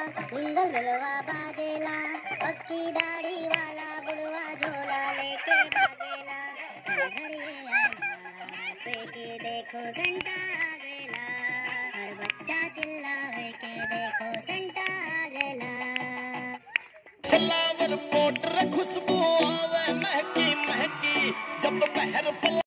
jingle बिलवा बाजेला पक्की दाढ़ी वाला बुढ़वा झोला लेके भागेला हर घर ये आना पे के देखो संता आ गएला हर बच्चा चिल्लावे के देखो संता आ गएला फ्लावर पोटर खुशबू आवे महकी महकी जब बहर